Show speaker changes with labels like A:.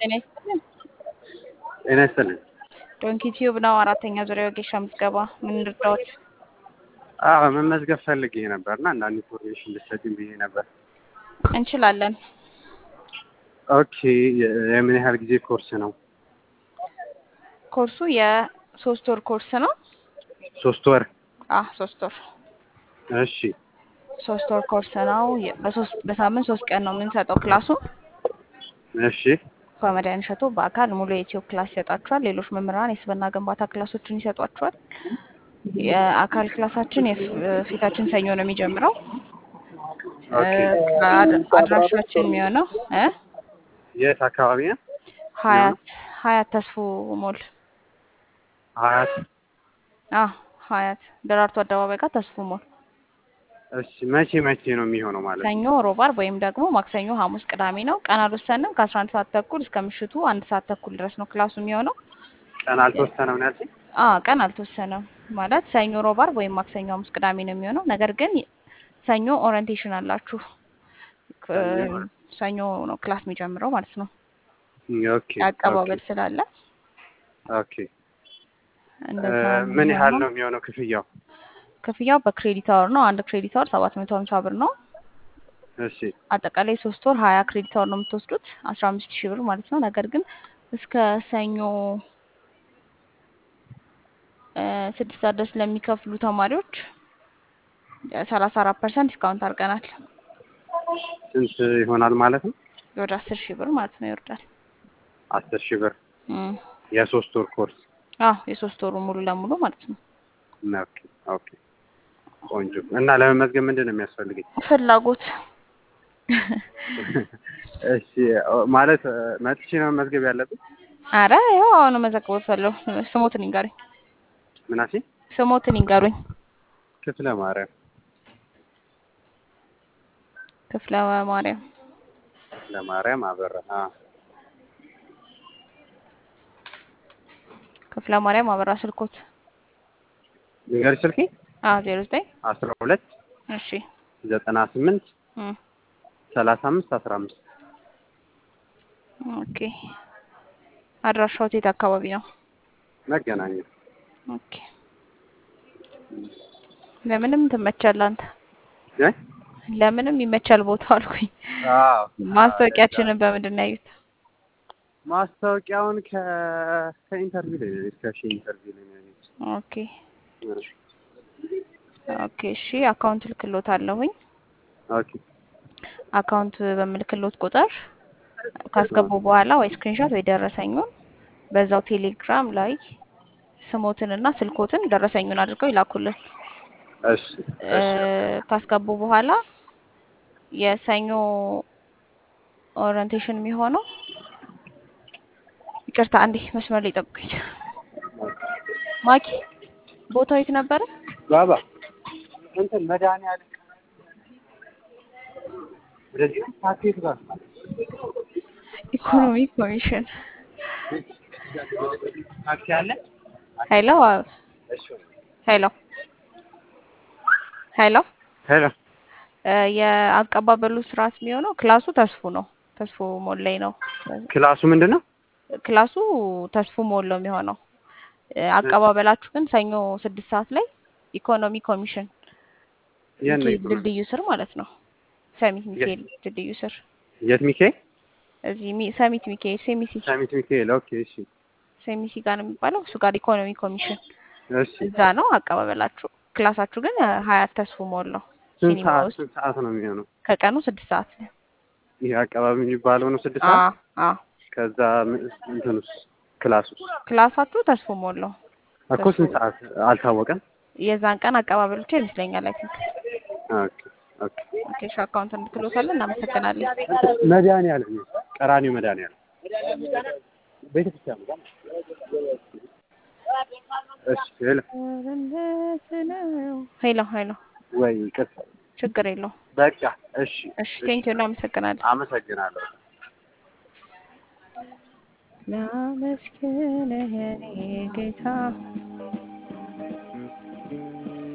A: ጤና ይስጥልን።
B: ጤና ይስጥልኝ።
A: ዶንኪ ቲዩብ ነው። አራተኛ ዙሪያ ወጌሻ ምዝገባ ምን ልርዳዎት?
B: አዎ መመዝገብ ፈልጌ ነበር እና አንዳንድ ኢንፎርሜሽን ልትሰጪኝ ብዬ ነበር።
A: እንችላለን።
B: ኦኬ የ- የምን ያህል ጊዜ ኮርስ ነው?
A: ኮርሱ የሶስት ወር ኮርስ ነው።
B: ሶስት ወር።
A: አህ ሶስት ወር
B: እሺ
A: ሶስት ወር ኮርስ ነው። የ- በሶስት በሳምንት ሶስት ቀን ነው የምንሰጠው ክላሱ።
B: እሺ
A: ኮሜዲያን እሸቱ በአካል ሙሉ የኢትዮ ክላስ ይሰጣችኋል። ሌሎች መምህራን የስብዕና ግንባታ ክላሶችን ይሰጧችኋል። የአካል ክላሳችን የፍ- ፊታችን ሰኞ ነው የሚጀምረው።
B: ኦኬ
A: አድ- አድራሻችን የሚሆነው እ
B: የት አካባቢ ነው?
A: ሀያት ሀያት ተስፎ ሞል
B: ሀያት።
A: አ ሀያት ደራርቱ አደባባይ ጋር ተስፎ ሞል
B: እሺ መቼ መቼ ነው የሚሆነው ማለት ነው?
A: ሰኞ፣ ሮብ፣ አርብ ወይም ደግሞ ማክሰኞ፣ ሐሙስ፣ ቅዳሜ ነው። ቀን አልወሰንም። ከአስራ አንድ ሰዓት ተኩል እስከ ምሽቱ አንድ ሰዓት ተኩል ድረስ ነው ክላሱ የሚሆነው።
B: ቀን አልተወሰነም ነው ያልሽኝ?
A: አ ቀን አልተወሰነም ማለት ሰኞ፣ ሮብ፣ አርብ ወይም ማክሰኞ፣ ሐሙስ፣ ቅዳሜ ነው የሚሆነው። ነገር ግን ሰኞ ኦሪንቴሽን አላችሁ። ክ- ሰኞ ነው ክላስ የሚጀምረው ማለት ነው።
B: ኦኬ
A: አቀባበል ስላለ
B: ኦኬ።
A: እንደዛ ነው
B: ምን ያህል
A: የሚሆነው።
B: ነው የሚሆነው ክፍያው?
A: ክፍያው በክሬዲት አወር ነው። አንድ ክሬዲት አወር ሰባት መቶ ሀምሳ ብር ነው።
B: እሺ
A: አጠቃላይ ሶስት ወር ሀያ ክሬዲት አወር ነው የምትወስዱት አስራ አምስት ሺህ ብር ማለት ነው። ነገር ግን እስከ ሰኞ እ ስድስት ሰዓት ድረስ ለሚከፍሉ ተማሪዎች ሰላሳ አራት ፐርሰንት ዲስካውንት አድርገናል።
B: ስንት ይሆናል ማለት ነው?
A: ወደ አስር ሺህ ብር ማለት ነው ይወርዳል።
B: አስር ሺህ ብር
A: እም።
B: የሶስት ወር ኮርስ።
A: አዎ የሶስት ወሩ ሙሉ ለሙሉ ማለት ነው።
B: ኦኬ ኦኬ። ቆንጆ እና ለመመዝገብ ምንድን ነው የሚያስፈልገኝ?
A: ፍላጎት
B: እሺ ማለት እ፣ መጥቼ ነው መመዝገብ ያለብኝ?
A: አረ ያው አሁን መዘግቦት ፈለው ስሞትን ይንገሩኝ።
B: ምናሴ
A: ስሞትን ይንገሩኝ።
B: ክፍለ ማርያም
A: ክፍለ ማርያም
B: ክፍለ ማርያም አበራ። አ
A: ክፍለ ማርያም አበራ ስልኮት
B: ንገሪ ስልኬ
A: አ ዜሮ ዘጠኝ
B: አስራ ሁለት
A: እሺ
B: ዘጠና ስምንት
A: እም።
B: ሰላሳ አምስት አስራ አምስት
A: ኦኬ አድራሻው የት አካባቢ ነው?
B: መገናኛ
A: ኦኬ ለምንም ትመቻለህ አንተ።
B: እ?
A: ለምንም ይመቻል ቦታው አልኩኝ።
B: አዎ
A: ማስታወቂያችንን በምንድን ነው ያዩት?
B: ማስታወቂያውን ከ ከኢንተርቪው ላይ ነው ከሺ ኢንተርቪው ላይ ነው ያየሁት።
A: ኦኬ ኦኬ እሺ አካውንት ልክሎት አለሁኝ።
B: ኦኬ
A: አካውንት በምልክሎት ቁጥር ካስገቡ በኋላ ወይ ስክሪንሾት ወይ ደረሰኙን በዛው ቴሌግራም ላይ ስሞትንና ስልኮትን ደረሰኙን አድርገው ይላኩልን።
B: እሺ
A: እ፣
B: እሺ
A: ካስገቡ በኋላ የሰኞ ኦሪንቴሽን የሚሆነው ይቅርታ፣ አንዴ መስመር ላይ ጠብቁኝ። ማኪ ቦታው የት ነበረ?
B: ባባ እንትን መድኃኒዓለም ወደዚህ ፓኬት ጋር
A: ኢኮኖሚ ኮሚሽን።
B: ታክሲ አለ።
A: ሄሎ
B: እሺ
A: ሄሎ ሄሎ
B: ሄሎ
A: እ፣ የአቀባበሉ ስርዓት የሚሆነው ክላሱ ተስፉ ነው። ተስፉ ሞል ላይ ነው።
B: ክላሱ ምንድን ነው?
A: ክላሱ ተስፉ ሞል ነው የሚሆነው። እ፣ አቀባበላችሁ ግን ሰኞ ስድስት ሰዓት ላይ ኢኮኖሚ ኮሚሽን
B: የት ነው
A: ሚካኤል
B: ኢኮኖሚ?
A: ድልድዩ ስር ማለት ነው። ሰሚት ሚካኤል ድልድዩ ስር
B: የት ሚካኤል?
A: እዚህ ሚ- ሰሚት ሚካኤል ሴሚሲ
B: ሰሚት ሚካኤል። ኦኬ እሺ
A: ሴሚሲ ጋር ነው የሚባለው። እሱ ጋር ኢኮኖሚ ኮሚሽን
B: እሺ።
A: እዛ ነው አቀባበላችሁ። ክላሳችሁ ግን እ፣ ሀያት ተስፉ ሞል ነው።
B: ስንት
A: ሲኒማ
B: ሰዓት
A: ውስጥ
B: ስንት ሰዓት ነው የሚሆነው?
A: ከቀኑ ስድስት ሰዓት ላይ
B: ይሄ አካባቢ የሚባለው ነው ስድስት
A: አ
B: ሰዓት።
A: አ
B: ከዛ ም- እንትኑስ ክላሱስ
A: ክላሳችሁ ተስፉ ሞል ነው።
B: እኮ ስንት ሰዓት አልታወቀም።
A: የዛን ቀን አቀባበል ብቻ ይመስለኛል። አይ ቲንክ
B: ኦኬ ኦኬ።
A: ኦኬ። እሺ አካውንት እንድትሎታለን። እናመሰግናለን።
B: መድኃኒዓለም ነው ቀራኒው መድኃኒዓለም ቤተክርስቲያን ነው። እሺ ሄሎ
A: ሄሎ ሄሎ፣
B: ወይ ይቅርታ።
A: ችግር የለውም።
B: በቃ እሺ
A: እሺ ቴንኪው፣ እናመሰግናለን።
B: አመሰግናለሁ።
A: ላመስግንህ የኔ ጌታ